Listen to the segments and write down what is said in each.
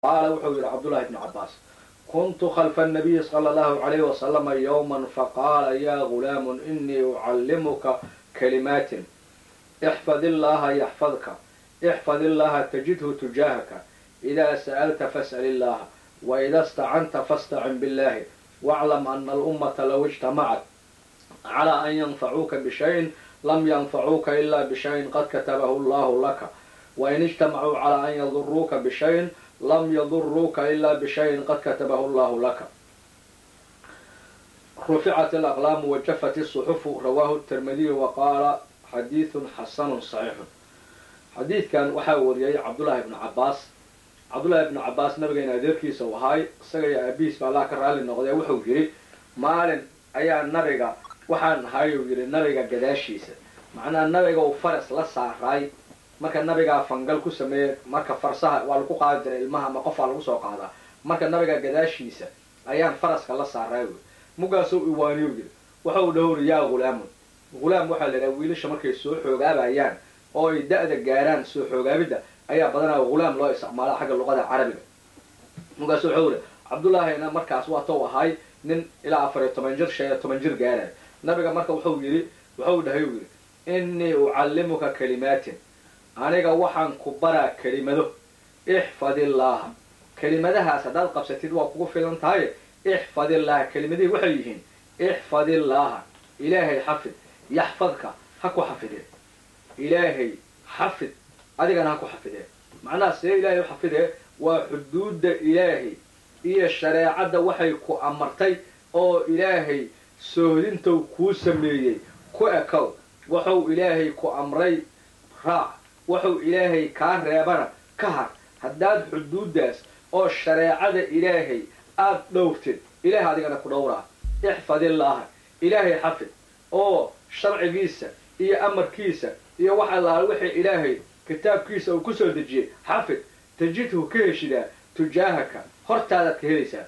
qaala wuxuu yidhi cabdullahi bnu cabbaas kuntu khalfa الnabiyi salى اllahu عalayh wasalama yowma faqaala ya gulaamu inii ucallimuka kalimaatin ixfad illaha yaxfadka ixfad illaha tajidhu tujaahaka idaa sa'alta fas'al illaha waida stacanta fastacin billahi waclam ana alummata low ijtamacat calى an yanfacuuka bishayin lam yanfacuuka ila bishayin qad katabahu allahu laka wain ijtamacuu calى an yaduruuka bishayin lam yaduruuka ila bishayin qad katabahu allahu laka ruficat alaqlaamu wajafat الصuxufu rawaahu الtirmidiyu waqaala xadiiثun xasanu صaxiixun xadiidkan waxaa wariyay cabdullaahi ibnu cabaas cabdullaahi ibnu cabaas nabigeena adeerkiisa u ahaay isaga iyo aabihiis ba allah ka raalli noqdee wuxuu yidhi maalin ayaa nabiga waxaan ahay uu yidhi nabiga gadaashiisa macnaha nabiga uu faras la saaraay marka nabigaa fangal ku sameeyey marka farsaha waa lagu qaadi jiray ilmaha ama qofaa lagu soo qaadaa marka nabiga gadaashiisa ayaan faraska la saaraay wy mugaasuu iwaaniyu yidhi waxau dhowri yaa hulaamun hulaam waxaa la yidhaha wiilasha markay soo xoogaabayaan oo ay da-da gaaraan soo xoogaabidda ayaa badanaa hulaam loo isticmaala xagga luqada carabiga mugaas wuxuu yidhi cabdullaahina markaas waa tou ahay nin ilaa afar iyo toban jir shan iyo toban jir gaaraya nabiga marka wuxuu yidhi wuxuu dhahay uu yidhi innii ucallimuka kalimaatin aniga waxaan ku baraa kelimado ixfad illaaha kelimadahaas haddaad qabsatid waa kugu filan tahay ixfad illaaha kelimadihii waxay yihiin ixfad illaaha ilaahay xafid yaxfadka ha ku xafidee ilaahay xafid adigana ha ku xafidee macnaha see ilaahay u xafidee waa xuduudda ilaahay iyo shareecadda waxay ku amartay oo ilaahay soohdintou kuu sameeyey ku ekow wuxuu ilaahay ku amray raac wuxuu ilaahay kaa reebana ka har haddaad xuduuddaas oo shareecada ilaahay aada dhowrtid ilaahay adigana ku dhowraa ixfad illaaha ilaahay xafid oo sharcigiisa iyo amarkiisa iyo wax allaala wixii ilaahay kitaabkiisa uu ku soo dejiyey xafid tajidhu ka heshidaa tujaahaka hortaadaad ka helaysaa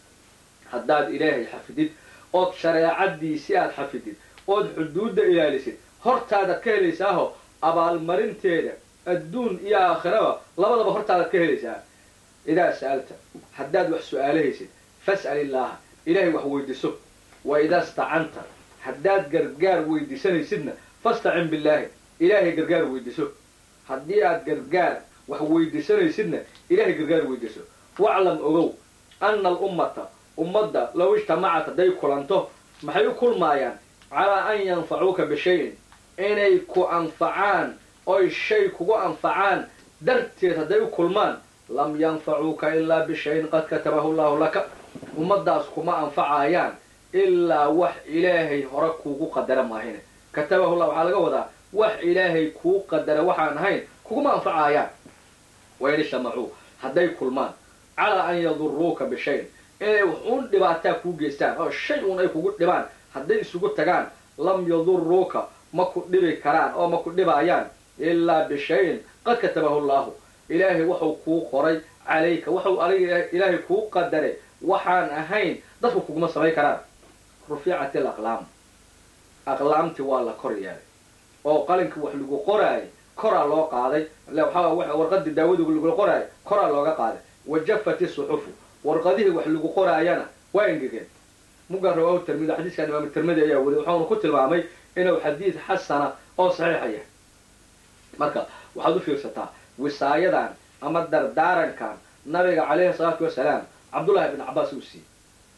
haddaad ilaahay xafidid ood shareecadiisi aad xafidid ood xuduudda ilaalisid hortaadaad ka helaysaaho abaalmarinteeda adduun iyo aakhiraba labadaba hortaadaad ka helaysaa idaa sa'alta haddaad wax su-aalahaysid fas'al illaaha ilaahay wax weydiiso wa idaa stacanta haddaad gargaar weydiisanaysidna fastacin billaahi ilaahay gargaar weydiiso haddii aad gargaar wax weydiisanaysidna ilaahay gargaar weydiiso waclam ogow anna alummata ummadda low ijtamacat hadday kulanto maxay u kulmaayaan calaa an yanfacuuka bishayin inay ku anfacaan oy shay kugu anfacaan darteed hadday u kulmaan lam yanfacuuka ilaa bishayin qad katabahu allahu laka ummaddaas kuma anfacayaan ilaa wax ilaahay hore kuugu qadara maahine katabahu llah waxaa laga wadaa wax ilaahay kuu qadara waxaan ahayn kuguma anfacayaan wain ijtamacuu hadday kulmaan calaa an yaduruuka bishayin inay wuxuun dhibaataa kuu geystaan oo shay uun ay kugu dhibaan hadday isugu tagaan lam yaduruuka ma ku dhibi karaan oo ma ku dhibaayaan ilaa bishayin qad katabahu allaahu ilaahay wuxuu kuu qoray calayka wuxuu adiga ilaahay kuu qadaray waxaan ahayn dadku kuguma samayn karaan ruficat alaqlaam aqlaamtii waa la kor yeelay oo qalinkii wax lagu qoraayay koraa loo qaaday waxaa warqadii daawadu lagu qoraayay koraa looga qaaday wajafat isuxufu warqadihii wax lagu qoraayana waa engegeen muga rawaahu tirmidi xadiiskan imaam tirmidi ayaa weli wuxuuna ku tilmaamay inuu xadiid xasana oo saxiixa yahay marka waxaad u fiirsataa wisaayadan ama dardaarankan nabiga calayhi salaatu wasalaam cabdullahi ibn cabaas uu siiyey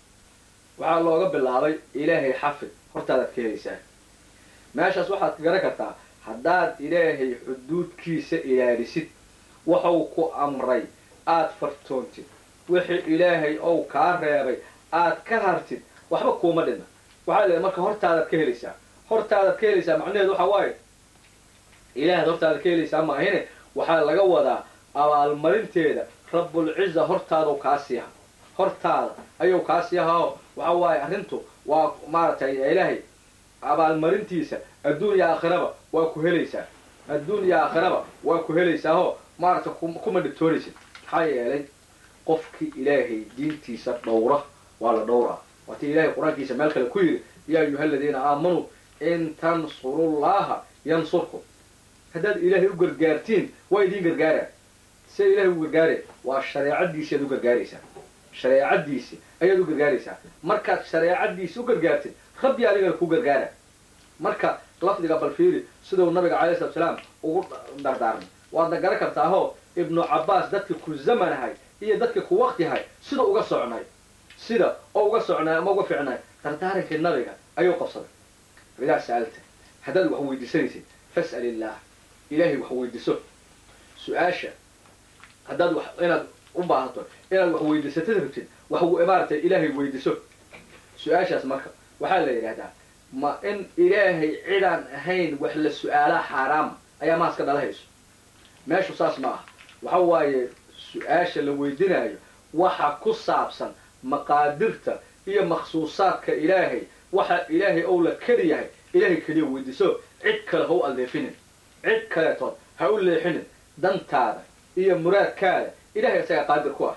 waxaa looga bilaabay ilaahay xafid hortaadaad ka helaysaa meeshaas waxaad garan kartaa haddaad ilaahay xuduudkiisa ilaalisid waxuu ku amray aad fartoontid wixii ilaahay ou kaa reebay aad ka hartid waxba kuuma dhina waxaa leedahay marka hortaadaad ka helaysaa hortaadaad ka helaysaa macnaheedu waxaa waaye ilaahaad hortaadaad ka helaysaa maahine waxaa laga wadaa abaalmarinteeda rabbulciza hortaadau kaa siiha hortaada ayuu kaa siihaoo waxa waaye arrintu waa maaragtay ilaahay abaalmarintiisa adduun iyo aakhiraba waa ku helaysaa adduun iyo aakhiraba waa ku helaysaahoo maaragtay kuma dhibtoonaysid maxaa yeelay qofkii ilaahay diintiisa dhowra waa la dhowraa waatii ilahay qur-aankiisa meel kale ku yidhi yaa ayuha aladiina aamanuu in tansurullaha yansurkum haddaad ilaahay u gargaartiin waa idiin gargaaraan sida ilahay u gargaaraya waa shareecadiisi ayaad u gargaaraysaa shareecadiisi ayaad u gargaaraysaa markaad shareecadiisi u gargaartid rabbi adigana ku gargaara marka lafdiga balfiiri siduu nabiga calay slat salaam ugu dardaarmay waadna garan kartaahoo ibnu cabbaas dadka ku zamanahay iyo dadka ku waktihay sida uga socnay sida oo uga socnay ama uga ficnay dardaarankii nabiga ayuu qabsaday idaa sa'alta haddaad wax weydiisanaysid fas'al illaah ilaahay wax weydiiso su-aasha haddaad wax inaad u baahato inaad wax weydiisatad rabtid wax maaragtay ilaahay weydiiso su-aashaas marka waxaa la yidhahdaa ma in ilaahay cidaan ahayn wax la su-aalaa xaaraama ayaa maaska dhalahayso meeshu saas ma aha waxa waaye su-aasha la weydinaayo waxa ku saabsan maqaadirta iyo makhsuusaadka ilaahay waxa ilaahay ou la keli yahay ilaahay keliya weydiiso cid kale ha u alleefinin cid kaleetood ha u leexinin dantaada iyo muraadkaada ilahay asagaa qaadir ku ah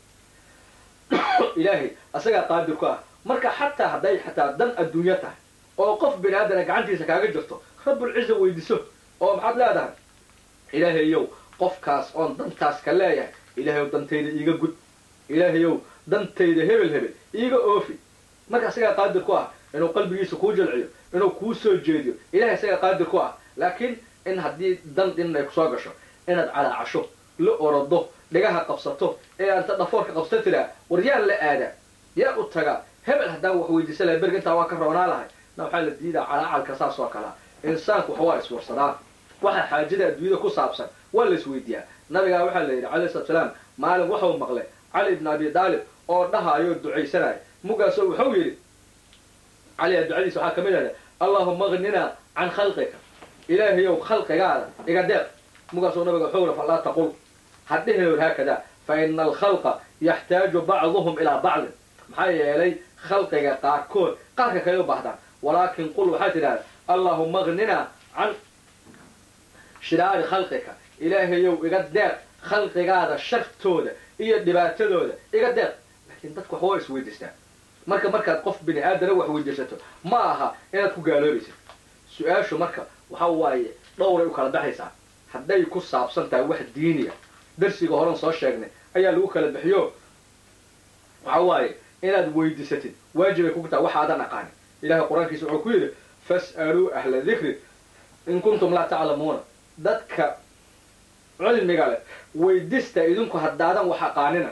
ilaahay asagaa qaadir ku ah marka xataa hadday xataa dan adduunyo tahay oo qof bini aadana gacantiisa kaaga jirto rabbulciza weydiiso oo maxaad leedahay ilaahayow qofkaas oon dantaas ka leeyahay ilaahayow dantayda iiga gud ilaahayow dantayda hebel hebel iiga oofi marka asagaa qaadir ku ah inuu qalbigiisa kuu jalciyo inuu kuu soo jeediyo ilahay asagaa qaadir ku ah laakiin in haddii dan in ay kusoo gasho inaad calaacasho la orodo dhigaha qabsato ee aanta dhafoorka qabsata tiraa war yaan la aadaa yaa u tagaa hebel haddaan wax weydiisa lahay berga intaa waa ka roonaa lahay na waxaa la diidaa calaacalka saas oo kalea insaanku wax waa iswarsadaan waxa xaajada adduunyada ku saabsan waa la isweydiiyaa nabigaa waxaa la yidhi calayhi salatu salaam maalin waxau maqlay cali ibn abi daalib oo dhahaayoo ducaysanaya mugaasoo wuxuu yidhi caliga ducadiisa waxaa ka mid ahda allahuma agninaa can khalqika ilaahayow khalqigaada iga deeq mugaasoo nabiga wuxuu yidhi falaa taqul hadhihin haakada fa ina alkhalqa yaxtaaju bacduhum ilaa bacdin maxaa yeelay khalqiga qaarkood qaarka kale u baahdaan walaakin qul waxaa tidhahda allahuma agninaa can shiraari khalqika ilaahayow iga deeq khalqigaada shartooda iyo dhibaatadooda iga deeq laakiin dadku wax waa isweydiistaan marka markaad qof bini aadana wax weydiisato ma aha inaad ku gaaloobaysid su-aashu marka waxa waaye dhowray u kala baxaysaa hadday ku saabsan tahay wax diiniya darsiga horan soo sheegnay ayaa lagu kala bixiyo waxa waaye inaad weydiisatid waajibay kugu tahay waxaadan aqaanin ilahay qur-aankiisa wuxuu ku yidhi fas'aluu ahla dikri in kuntum laa taclamuuna dadka cilmiga leh weydista idinku haddaadan wax aqaanina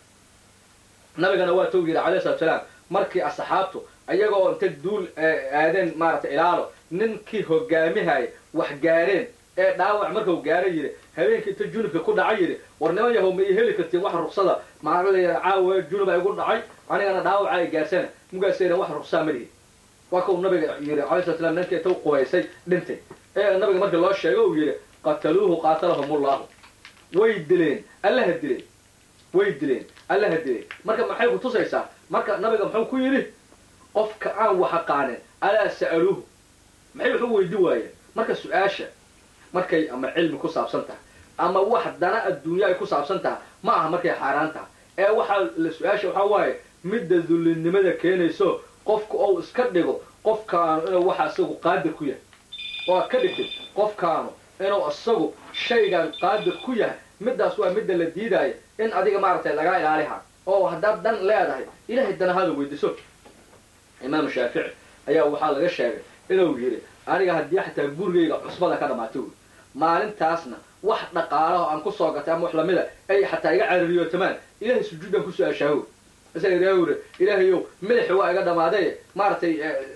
nabigana waa tou yidhi calayhi salatu salaam markii asxaabtu ayaga oo inta duul aadeen maaragtay ilaalo ninkii hogaamihaya wax gaareen ee dhaawac markau gaara yidhi habeenkii inta junubka ku dhacay yidhi war niman yahow ma ii heli kartiin wax ruksada maaa caawa junuba igu dhacay anigana dhaawaca ay gaarsana mugaasayna wax ruksaa ma lihi waa kau nabiga yidhi alay slat slam ninkii inta u qubaysay dhintay ee nabiga markii loo sheego uu yidhi qataluuhu qaatalahum ullahu way dileen allaha dileen way dileen allaha dileen marka maxay ku tusaysaa marka nabiga muxuu ku yidhi qofka aan wax aqaanin alaa sa'aluuhu maxay wax u weydi waayeen marka su-aasha markay ama cilmi ku saabsan tahay ama wax dana adduunya ay ku saabsan tahay ma aha markay xaaraan tahay ee waxaa la su-aasha waxaa waaye midda dullinimada keenayso qofka ou iska dhigo qofkaanu inuu waxa isagu qaadir ku yahay oo aad ka dhigtid qofkaanu inuu isagu shaygan qaadir ku yahay middaas waa midda la diidaayo in adiga maaragtay lagaa ilaaliha oo haddaad dan leedahay ilahay danahada weydiiso imaam shaafici ayaa waxaa laga sheegay inuu yidhi aniga haddii xataa gurigayga cusbada ka dhamaato wy maalintaasna wax dhaqaalaho aan kusoo gatay ama wax lamida ay xataa iga carariyootamaan ilahay sujuudan ku su-aashaaho isaga ilahay uri ilaahayow madaxi waa iga dhamaaday maaragtay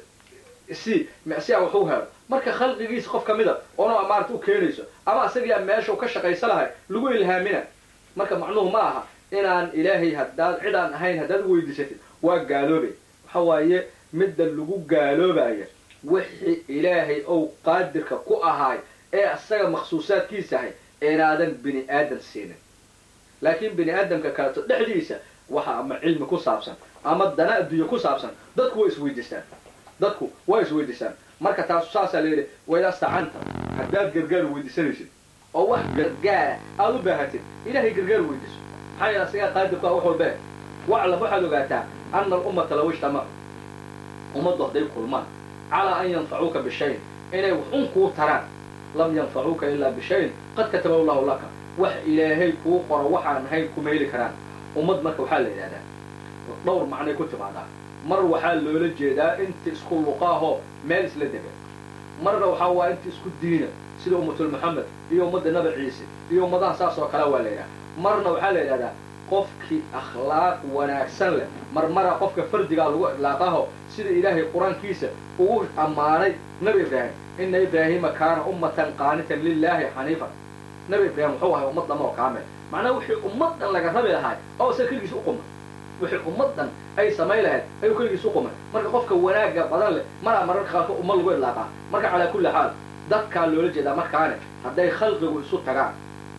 si si aan wax u helo marka khalqigiisa qof ka mida oona maarata u keenayso ama isagiia meesha ka shaqaysa lahay lagu ilhaamina marka macnuhu ma aha inaan ilaahay haddaad cid aan ahayn haddaad weydiisatid waa gaaloobay waxa waaye midda lagu gaaloobaya wixii ilaahay ou qaadirka ku ahaay ee isaga makhsuusaadkiisa ahay inaadan bini aadan siinin laakiin bini aadamka kaleto dhexdiisa waxa ama cilmi ku saabsan ama dana adduunye ku saabsan dadku waa isweydiistaan dadku waa isweydiistaan marka taas saasaa la yidhi waydaa stacanta haddaad gargaar weydiisanaysid oo wax gargaara aada u baahatid ilaahay gargaar weydiiso maxaa yeele asigaa qaadirku ah wax walbee waclam waxaad ogaataa ana alummata law ijtamacu ummaddu hadday kulmaan calaa an yanfacuuka bishayin inay wax un kuu taraan lam yanfacuuka ilaa bishayin qad katabahu llahu laka wax ilaahay kuu qoro waxaan ahayn kuma heli karaan ummad marka waxaa la yidhahdaa dhowr macnay ku timaadaa mar waxaa loola jeedaa inta isku luqaahoo meel isla dega marna waxaa waa inta isku diina sida ummatul maxamed iyo ummadda nabi ciise iyo ummadaha saas oo kale waa la yidhaha marna waxaa la yidhahdaa qofkii akhlaaq wanaagsan leh marmara qofka fardigaa lagu idlaaqaho sida ilaahay qur-aankiisa ugu ammaanay nabi ibraahim ina ibraahiima kaana ummatan qaanitan lilaahi xaniifan nabi ibraahim wuxuu ahay ummad dhama oo kaamil macnaha wixii ummad dhan laga rabi lahay oo isaga keligiis u qumay wixii ummad dhan ay samay lahayd ayuu keligiis u qumay marka qofka wanaagga badan leh maraa mararka qaarkood ummad lagu idlaaqaa marka calaa kulli xaal dadkaa loola jeedaa markaane hadday khalqigu isu tagaan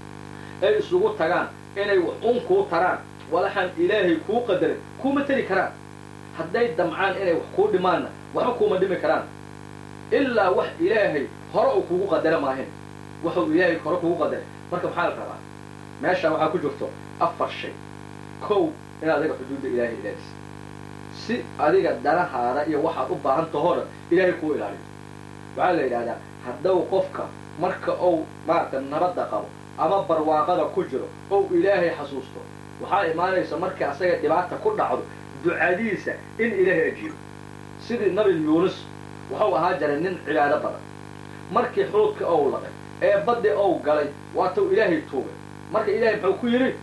ay isugu tagaan inay waxun kuu taraan walaxaan ilaahay kuu qadarin kuuma tari karaan hadday damcaan inay wax kuu dhimaanna waxba kuuma dhimi karaan ilaa wax ilaahay hore uu kugu qadara maahin waxuu ilaahay hore kugu qadaray marka maxaa la rabaa meeshaa waxaa ku jirto afar shay kow inaad adiga xuduudda ilaahay ilaaliso si adiga danahaada iyo waxaad u baahan tahoo dhan ilaahay kuu ilaaliyo waxaa la yidhahdaa haddau qofka marka uu maaragta nabadda qabo ama barwaaqada ku jiro ou ilaahay xasuusto waxaa imaanaysa markii asaga dhibaata ku dhacdo ducadiisa in ilaahay ajiibo sidii nabi yuunus wuxuu ahaa jaray nin cibaado badan markii xuudka ou laqay ee baddi ou galay waatuu ilaahay tuugay marka ilaahay muxuu ku yidhi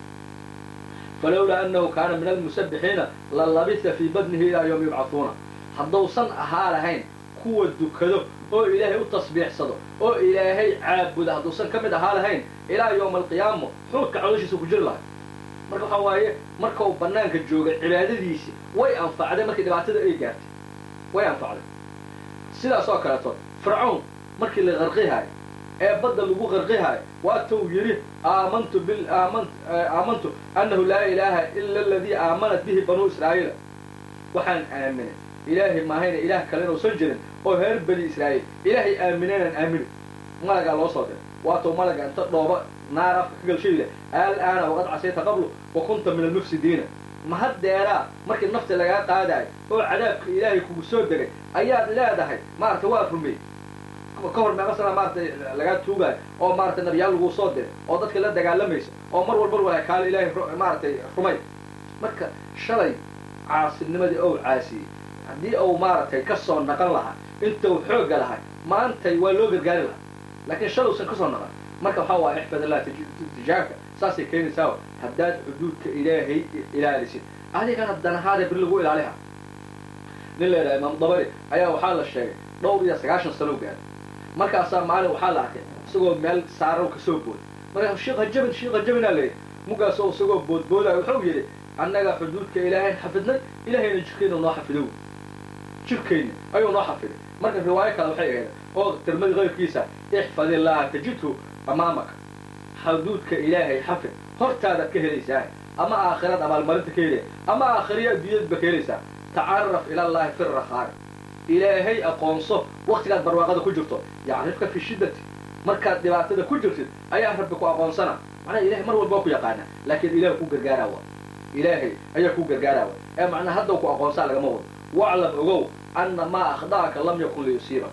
falowlaa annahu kaana min almusabbixiina la labisa fii badnihi ilaa yowmi yubcahuuna haddausan ahaa lahayn kuwa dukado oo ilaahay u tasbiixsado oo ilaahay caabuda hadduusan ka mid ahaa lahayn ilaa yowma alqiyaama xuudka calooshiisa ku jiri lahay marka waxaa waaye marka uu bannaanka joogay cibaadadiisii way anfacday markii dhibaatada ay gaartay way anfacday sidaas oo kaleeto fircawn markii la qarqihaayo ee badda lagu qarqihaayo waatuu yidhi aamantu bil aaman aamantu annahu laa ilaaha ila aladii aamanat bihi banuu israa'iila waxaan aaminay ilaahay maahayna ilaah kale inuusan jirin oo reer bani israa'iil ilaahay aaminaynaan aaminin malagaa loo soo diray waatuu malaga inta dhooba naar afka ka galshayda al'aana waqad casayta qablu wa kunta min almufsidiina ma haddeeraa markii nafta lagaa qaadaayo oo cadaabka ilaahay kugu soo degay ayaad leedahay maarata waa rumey ka hor meeqa sana maaratay lagaa tuugaayo oo maarata nabiyaal laguu soo diray oo dadka la dagaalamaysa oo mar walbar walaha kaale ilaahay maaratay rumay marka shalay caasinimadii ou caasiyey haddii uu maaragtay ka soo naqan lahaa intuu xoogga lahay maantay waa loo gargaari lahaa laakiin shaluusan ka soo naqan marka waxaa waaya ixfad allah tijaabka saasay keenaysaa haddaad xuduudka ilaahay ilaalisid adigana danahaada bir lagu ilaaliha nin leedaha imaam dabari ayaa waxaa la sheegay dhowr iyo sagaashan sano gaaray markaasaa maalin waxaa la arkay isagoo meel saarow kasoo booday markaa shiikha jabin shiikha jabinaa leeyahy mugaasoo isagoo boodboodaayo wuxuu yidhi annaga xuduudka ilaahay xafidnay ilaahayna jirkayna noo xafidow jirkayna ayuu noo xafiday marka riwaayo kale waxay ahayd oo tirmadi qayrkiisa ixfad illaaha tajidhu amaamaka xuduudka ilaahay xafid hortaadaad ka helaysaa ama aakhirad abaalmarinta ka helaya ama aakhiriya adduunyadba ka helaysaa tacaraf ila allahi fi rakhaari ilaahay aqoonso waktigaad barwaaqada ku jirto yacrifka fi shiddati markaad dhibaatada ku jirtid ayaa rabbi ku aqoonsana macnaha ilahay mar walba waa ku yaqaana laakiin ilaah ku gargaaraawa ilaahay ayaa ku gargaaraawa ee macnaha haddaw ku aqoonsaa lagama wado waclam ogow anna maa akhda'aka lam yakun liyusiibaka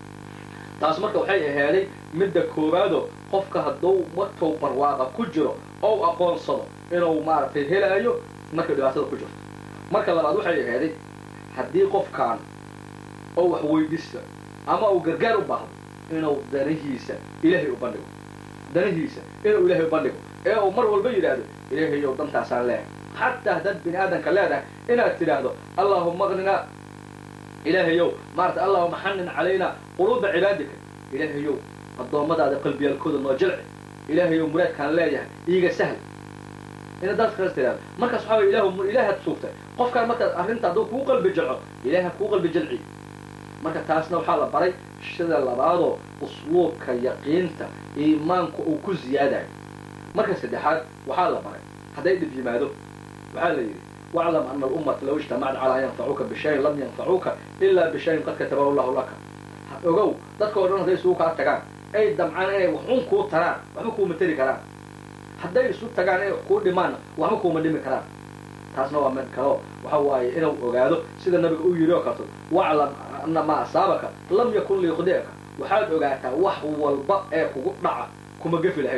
taas marka waxay ahaaday midda koowaado qofka hadduu markuu barwaaqa ku jiro ou aqoonsado inuu maaragtay helaayo markay dhibaatada ku jirto marka labaad waxay ahaaday haddii qofkaan oo wax weydiista ama uu gargaar u baahdo inuu danihiisa ilaahay u bandhigo danihiisa inuu ilaahay u bandhigo ee uu mar walba yidhaahdo ilaahayow dantaasaan leehay xataa haddaad bini aadamka leedahay inaad tidhaahdo allaahuma aqninaa ilaahayow maarata allahuma xanin calaynaa quluuba cibaadika ilaahayow addoommadaada qalbiyaalkooda noo jilci ilaahayow muraadkaan leeyahay iiga sahl inaad daas kaas tidhahdo markaas waxaa way ilahu ilaahaad suugtay qofkaan markaad arrinta hadduu kuu qalbi jilco ilaaha kuu qalbi jilci marka taasna waxaa la baray sida labaadoo usluubka yaqiinta iimaanku uu ku ziyaadayo marka saddexaad waxaa la baray hadday dhib yimaado waxaa la yidhi waclam ana alummata low ijtamacad calaa an yanfacuuka bishayin lam yanfacuuka ilaa bishayin qad katabahu allahu laka ogow dadka o dhan hadday isugu kaa tagaan ay damcaan inay waxun kuu taraan waxba kuuma tari karaan hadday isu tagaan inay wax kuu dhimaanna waxba kuuma dhimi karaan taasna waa mid kaleo waxa waaye inuu ogaado sida nabiga u yidhi oo kalto waclam ana maa asaabaka lam yakun liyukhdi'aka waxaad ogaataa wax walba ee kugu dhaca kuma gefi lahayn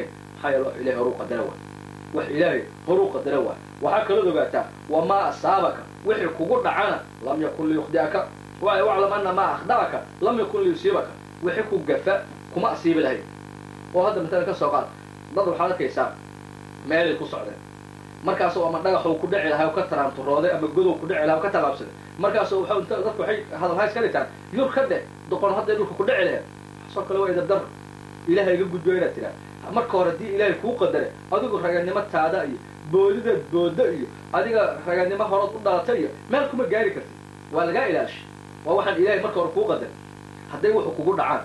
maxaa yeele wax ilahay horuu qadara waay wax ilaahay horuu qadara waay waxaa kalood ogaataa wamaa asaabaka wixii kugu dhacana lam yakun liyukhdi'aka waclam ana maa akhda'aka lam yakun liyusiibaka wixii ku gafa kuma asiibi lahayd oo hadda masalan ka soo qaad dad waxaad arkaysaa meelay ku socdeen markaasoo ama dhagaxuu ku dhici lahay oo ka taraanturooday ama godow ku dhici lahay oo ka tallaabsaday markaasoo waxa inta dadku waxay hadalhays ka dhigtaan yur ka dheh doqon hadday dhulka ku dhici lahayd waxaasoo kale waa idardar ilaahay iga gudbo inaad tiraa marka hore haddii ilaahay kuu qadare adigu raganimo taada iyo boodidaad booda iyo adiga raganimo horood u dhalata iyo meel kuma gaari kartid waa lagaa ilaashay waa waxaan ilaahay marka hore kuu qadare hadday wuxu kugu dhacaan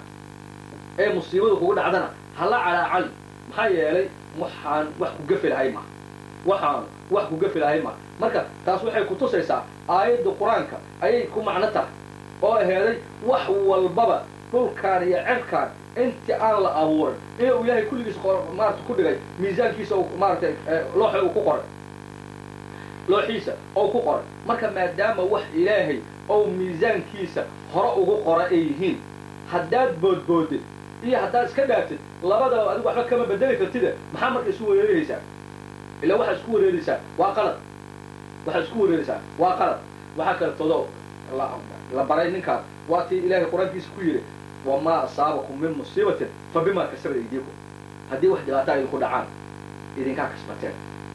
ee musiibadu kugu dhacdana hala calaacali maxaa yeelay waxaan wax ku gafi lahay maha waxaan wax ku gafi lahay maha marka taas waxay ku tusaysaa aayadda qur-aanka ayay ku macno tahay oo aheeday wax walbaba dhulkaan iyo cerkaan intii aan la abuurin inuu ilaahay kulligiis maarata ku dhigay miisaankiisa maaratay looxa uu ku qoray looxiisa ou ku qoray marka maadaama wax ilaahay ou miisaankiisa hore ugu qora ay yihiin haddaad boodboodid iyo haddaad iska dhaaftid labadaba adigu waxba kama bedeli kartide maxaa marka isu wereerihaysaa ila waxaad isku wareeraysaa waa qalad waxaad isku wareeraysaa waa qalad waxaa kaletoodo la baray ninkaan waa tii ilaahay qur-aankiisa ku yidhi wamaa asaabakum min musiibatin fa bimaa kasabad aydiikum haddii wax dhibaataa idinku dhacaan idinkaa kasbateen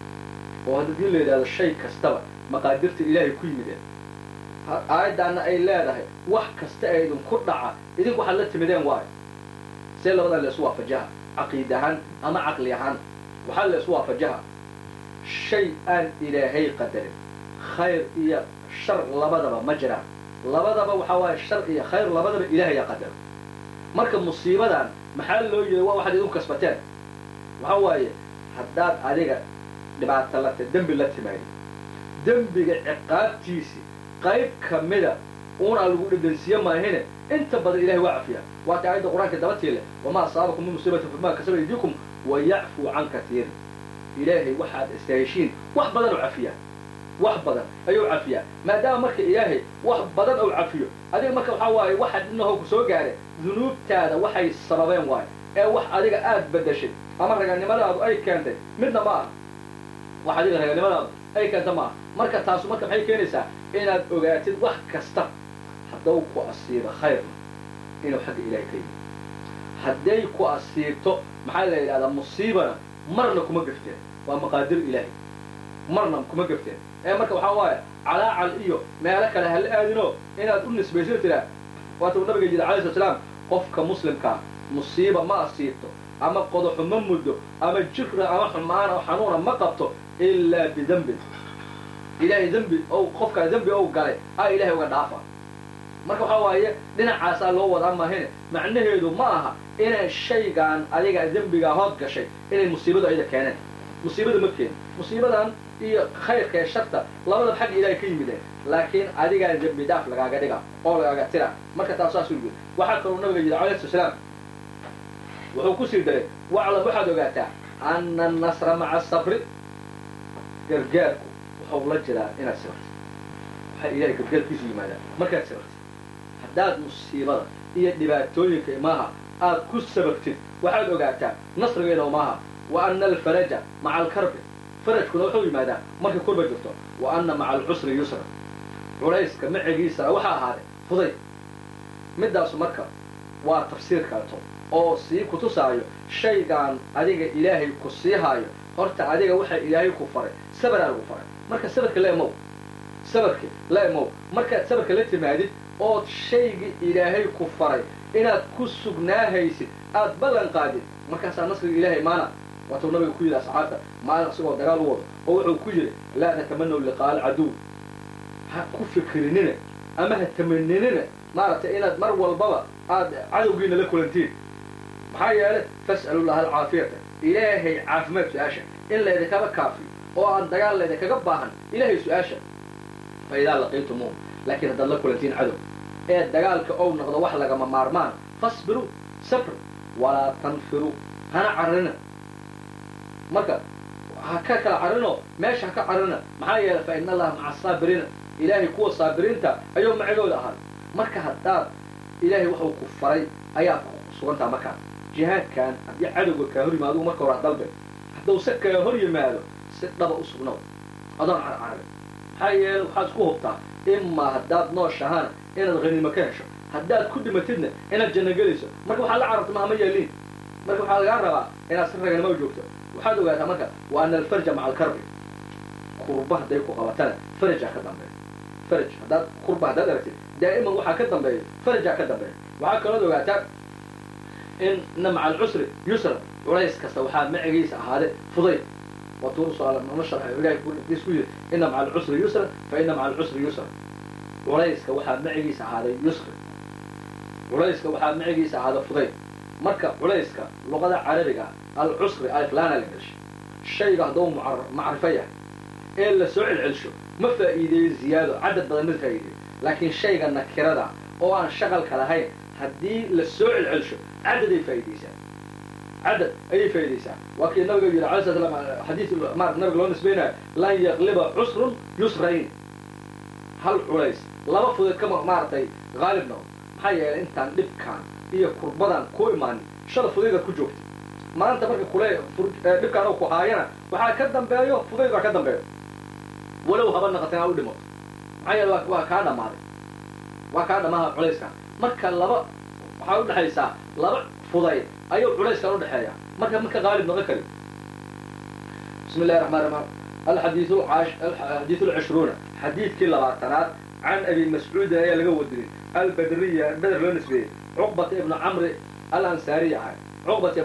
oo haddii la yidhahdo shay kastaba maqaadirta ilaahay ku yimideen aayaddaana ay leedahay wax kasta ee idinku dhaca idinku waxaad la timideen waayo see labadan la isu waafajaha caqiid ahaan ama caqli ahaan waxaa la isu waafajaha shay aan ilaahay qadarin khayr iyo shar labadaba ma jiraan labadaba waxaa waaye shar iyo khayr labadaba ilaahayaa qadaro marka musiibadan maxaa loo yidhi waa waxaad idinku kasbateen waxaa waaye haddaad adiga dhibaato la dembi la timaadi dembiga ciqaabtiisi qayb ka mida uunaa lagu dhedhansiiye maahine inta badan ilahay waa cafiyaa waata aayadda qur-aanka dabatiile wamaa asaabakum min musiibatin fabimaa kasaba aydiikum wa yacfuu can katiirin ilaahay waxaad istaheshiin wax badan oo cafiyaa wax badan ayuu cafiyaa maadaama marka ilaahay wax badan ou cafiyo adiga marka waxaa waaye waxa dhinaho ku soo gaareen dunuubtaada waxay sababeen waayo ee wax adiga aad bedeshay ama raganimadaadu ay keentay midna ma aha wax adiga raganimadaadu ay keenta ma aha marka taasu marka maxay keenaysaa inaad ogaatid wax kasta haddau ku asiibo khayrna inuu xagga ilahay ka yimi hadday ku asiibto maxaa la yidhahdaa musiibana marna kuma gafteen waa maqaadir ilaahay marna kuma gafteen ee marka waxaa waaye calaacal iyo meelo kale hala aadinoo inaad u nisbayso tiraa waata uu nabiga yidhi alay slat slaam qofka muslimkaa musiiba ma asiibto ama qodaxu ma muddo ama jira ama xumaan oo xanuuna ma qabto ilaa bidembin ilaahay dembi ou qofkaa dembi ou galay a ilahay uga dhaafa marka waxaa waaye dhinacaasaa loo wadaa maahine macnaheedu ma aha inay shaygaan adiga dembigaa hood gashay inay musiibadu ayda keeneen musiibada ma keenin musiibadan iyo khayrka ee sharta labadaba xagga ilahay ka yimideen laakiin adigaa dembi daaf lagaaga dhiga oo lagaaga tira marka taas saasuu yidhi waxaa kaloo nabiga yidhi alayh slat slaam wuxuu kusii daray waclam waxaad ogaataa ana annasra maca asabri gargaarku wuxuu la jiraa inaad sibirtid waxaa ilahay gargaarkiisu yimaadaa markaad sibirtid haddaad musiibada iyo dhibaatooyinka imaaha aad ku sababtid waxaad ogaataa nasrigeena maaha wa ana alfaraja maca alkarbi farajkuna wuxuu yimaadaa markay kurba jirto wa ana maca alcusri yusra culayska macigiisana waxaa ahaaday fuday middaasu marka waa tafsiir kaleto oo sii kutusaayo shaygaan adiga ilaahay ku sii haayo horta adiga waxa ilaahay ku faray sabaraa lagu faray marka sabarka la emow sabarka la emow markaad sabarka la timaadid ood shaygii ilaahay ku faray inaad ku sugnaahaysid aad ballan qaadid markaasaa nasriga ilaahay maana waatuu nabiga ku yidhi asxaabta maalin isagoo dagaal u wado oo wuxuu ku yidhi laa tatamanaw liqaaa alcaduw ha ku fikrinina ama ha tamaninina maaragtay inaad mar walbaba aad cadowgiina la kulantiin maxaa yeelay fas'alu llaha alcaafiyata ilaahay caafimaad su-aasha in laydinkaga kaafiyo oo aan dagaal laydinkaga baahan ilaahay su-aasha fa idaa laqiitumuun laakiin haddaad la kulantiin cadow ee dagaalka ou noqdo wax lagama maarmaan fasbiruu sabr walaa tanfiruu hana carrina marka ha ka kala carrinoo meesha ha ka carrina maxaa yeelay fa ina allaha maca asaabiriina ilaahay kuwa saabiriinta ayuu macigooda ahaa marka haddaad ilaahay waxuu ku faray ayaa ku sugantaha markaa jihaadkan haddii cadowga kaa hor yimaado marka hore dalbe hadduu se kaa hor yimaado si dhaba u sugnow adoon carcarabin maxaa yeele waxaad isku hubtaa imaa haddaad nooshahana inaad haniimo ka hesho haddaad ku dhimatidna inaad janno gelayso marka waxaad la cararta maama yeeliin marka waxaa lagaa rabaa inaad si raganimo u joogto waxaad ogaataa marka wa ana alfarja maca alkarbi kurba hadday ku qabatana farajaa ka dambeeya faraj haddaad kurba haddaad aragtid daa'iman waxaa ka dambeeya farajaa ka dambeeya waxaa kalood ogaataa in ina maca alcusri yusra culays kasta waxaa macigiisa ahaade fudayd waatuurusku yiri ina maca alcusri yusra fa ina maca alcusri yusra culayska waxaa macigiisa ahaaday yusri culayska waxaa macigiisa ahaada fudayd marka culayska luqada carabiga alcusri aliflaana la gelshay shayga hadduu macrifo yahay ee la soo celcelsho ma faa'iideeyo ziyaado cadad badan ma faa'iideeyo laakiin shayga nakirada oo aan shaqalka lahayn haddii la soo celcelsho cadaday faa'iideysaa cadad ayay faa'iideysaa waa kii nabiga yidhi alay slat slam xadiis marat nabiga loo nisbaynayo lan yaqliba cusrun yusrayn hal culays laba fudeed kama maaragtay haalib noqdo maxaa yeelay intaan dhibkaan iyo kurbadan ku imaanin shala fudaydaad ku joogtay maanta marka kule dhibkaan oo ku haayana waxaa ka dambeeyo fudayd baa ka dambeeyo walow haba naqateen ha u dhimato maxaa yeele waa kaa dhammaaday waa kaa dhamaaha culayskan marka laba waxaa udhexaysaa laba fudayd ayuu culayskan udhexeeya marka marka haalib noqon kari bismi illahi raxmaan raxmaan alxadiid alxadiid alcishruuna xadiidkii labaatanaad can abi mascuudin ayaa laga wadinay albadriya beder loo nisbeeyey cuqbata ibnu camri alansaariy ahay cuqbata